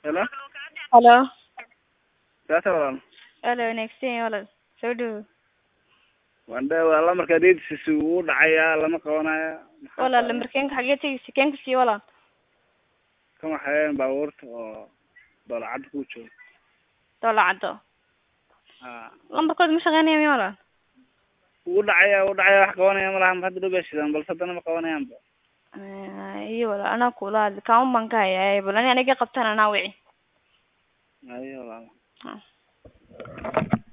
Hello? Hello. Saasa walaal. Hello, wanaagsan walaal. Soo dhawow. Wandhe waa lamarka adeegsiisa wuu dhacayaa lama qabanayo. Maxaa Walaal tahay? lambarkeenka xagee tegeysa? Keenka sii walaal. Kan waxayeen baabuurta oo doolacadda ku jooga. Doola caddo. Ha. Lambarkooda ma shaqeynaya miya walaal? Wuu dhacayaa wuu dhacayaa wax qabanaya ma laha hadda dhow bay shidaan balse haddana ma qabanayaanba. Eh, iyo walaal anaa kula hadli kaamun baan ka hayaa bal ani aniga qabtaan anaa wici. Ayo walaal. Ha.